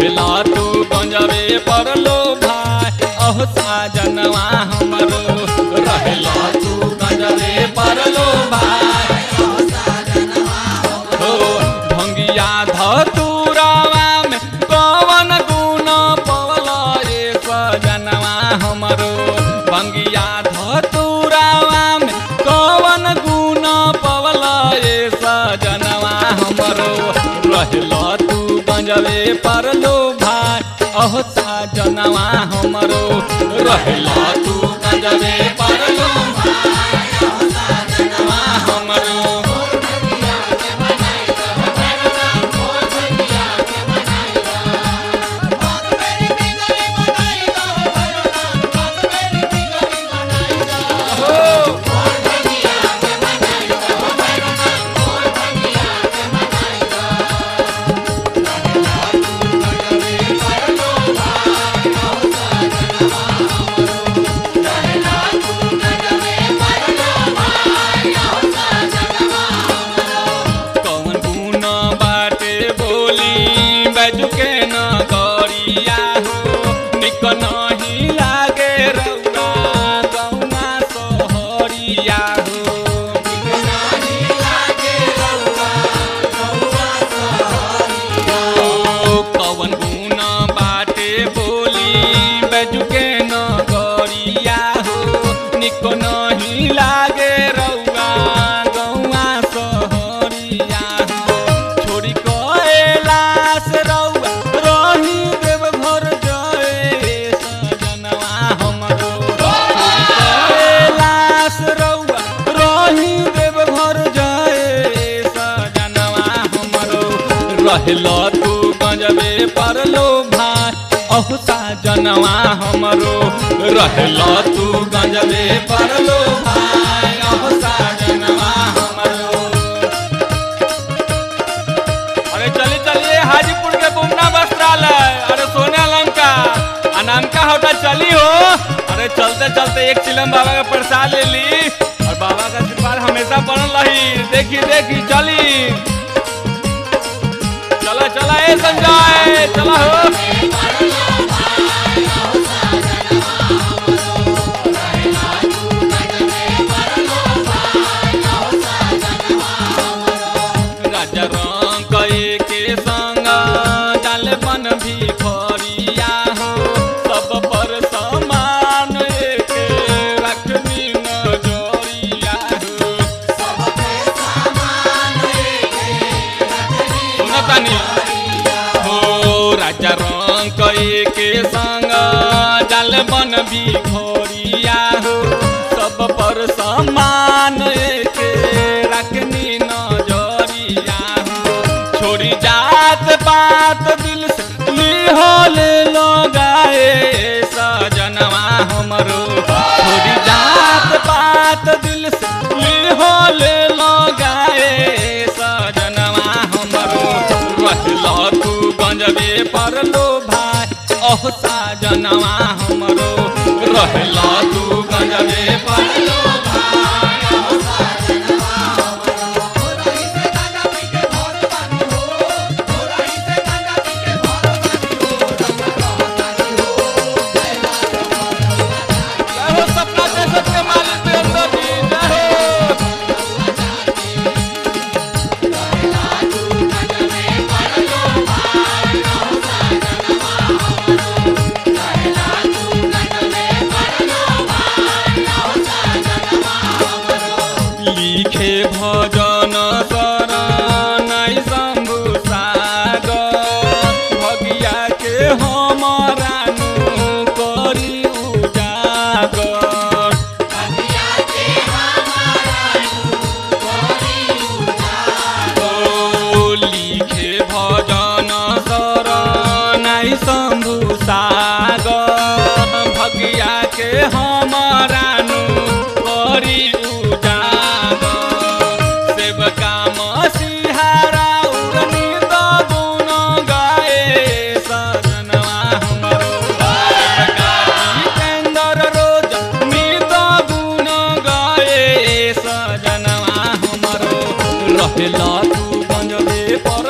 रहेला तू गंजबे परलो भाई अहो साजनवा हमरो रहेला तू गंजबे परलो भाई हो भंगिया धतुरावा में कवन गुण पवला रे सजनवा हमरो भंगिया धतुरावा में कवन गुण पवला रे सजनवा हमरो रहला तू गंजवे परलो भाई अहो सजनवा हमरो रहला तू गंजवे परलो भाई अहो सजनवा हमरो कौन गुण बाटे बोली बैजू के न गरिया हो निक नहीं लागे रौरा गौना सोहरिया हो ओ, कौन गुण बाटे बोली बैजू के न गरिया हो निक नहीं लागे रौआ गौआ सोहरिया हो छोड़ी कैलाश रौआ रही देव घर जय सजनवा हमरो छोड़ी कैलाश रौआ रही देव घर जय सजनवा हमरो रहलो तू गंजबे परलो भाई अहु साजनवा हमरो रहलो तू गंजबे परलो भाई अहु साजनवा हमरो अरे चलिए चलिए हाजीपुर के बुमना वस्त्रालय अरे सोने लंका अनामका होटल चली हो अरे चलते चलते एक चिलम बाबा का प्रसाद ले ली और बाबा का आशीर्वाद हमेशा बनल रही देखी देखी चली चला चला ए संजय चला हो राजा रंग के संग डाल बन भी खरिया हो सब पर समान एक रखनी नजरिया हो सुनतानी हो राजा रंग के संग डाल बन भी खरिया हो सब पर समान एक रखनी नजरिया हो छोड़ी जात पात दिल से लिहल लगाए सजनवा हमरो छोड़ी जात पात दिल से लिहल लगाए सजनवा हमरो रहलो तू गंजबे परलो भाई ओह साजनवा हमरो रहलो तू गंजबे परलो भाई ओह जय हो सपना जैसे के मालिक देवता जी जय हो लिखे भजन शरणै शम्भु सागर भगिया के हमरा नु करी उजागर ओ लिखे भजन शरणै शम्भु सागर भगिया के हमरा नु करी उजागर सेवका मसीहारा उड़नी द गुण गाए सजनवा हमरो सेवका जितेंद्र रोज नित गुण गाए सजनवा हमरो रहेला तू गंजबे पर